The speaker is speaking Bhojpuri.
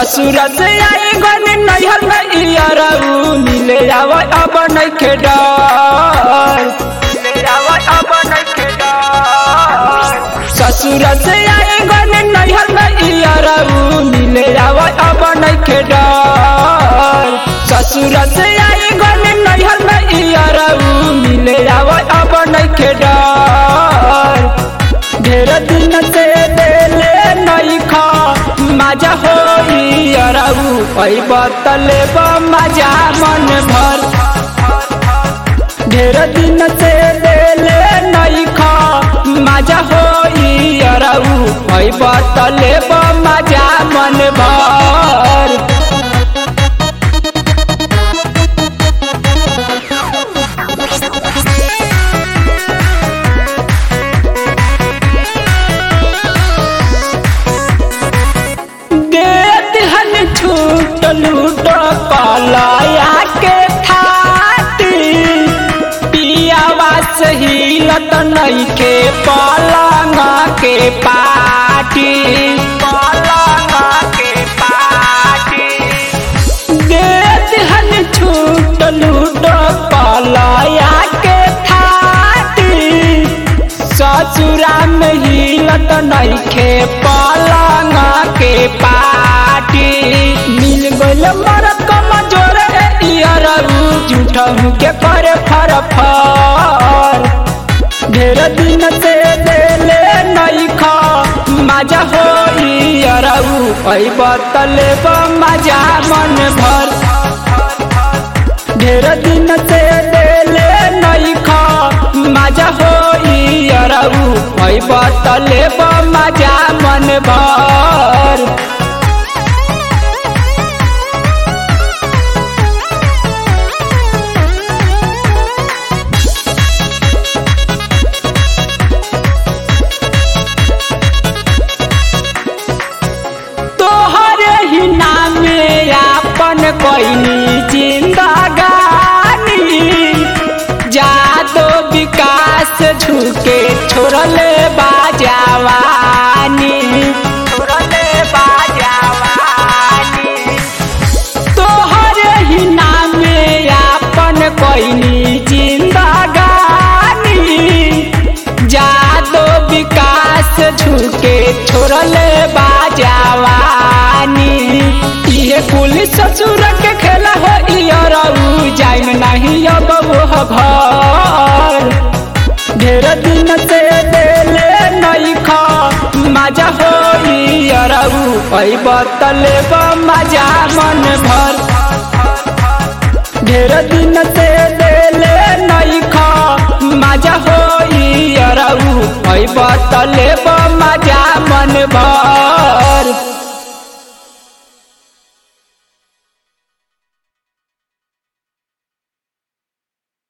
ससुर से आई गन नैहर में इयरऊ मिले आव अब नइखे डर मिले आव अब नइखे डर ससुर से आई गन नैहर में इयरऊ मिले आव अब नइखे डर ससुर से आई गन नैहर में इयरऊ मिले आव अब नइखे डर ढेर दिन से देले नइखा मजा होई अरऊ ऐ बतले मजा मन भर ढेर दिन से देले नइखा मजा होई अरऊ ऐ बतले मजा मन भर देत हन छूट लूट पलाया के थाती पियावा सही लत नहीं के पलंगा के पाटी पलंगा के पाटी देत हन छूट लूट पलाया के थाती ससुरा में हिलत नइखे पलंगा के पाटी मिल गइल मर कमजोर इयरऊ झूठहू के पर फर फर ढेर दिन से देले नइखा मजा होई अरऊ ऐ बतले मजा मन भर ढेर दिन से देले नइखा मजा होई अरऊ ऐ बतले मजा मन भर तोहरे ही नामे आपन कोइनी जिंदगानी जादो विकास झुके छोड़ले बाजावानी छोड़ले बाजावानी तोहरे ही नामे आपन कोइनी जिंदगानी जादो विकास झुके छोड़ले बाजावानी ये कुल ससुर के खेला हो इयरऊ जाइन नहीं अब वो घर ढेर दिन से देले नइखा मजा होई अरऊ ऐ बतले मजा मन भर ढेर दिन से देले नइखा मजा होई अरऊ ऐ बतले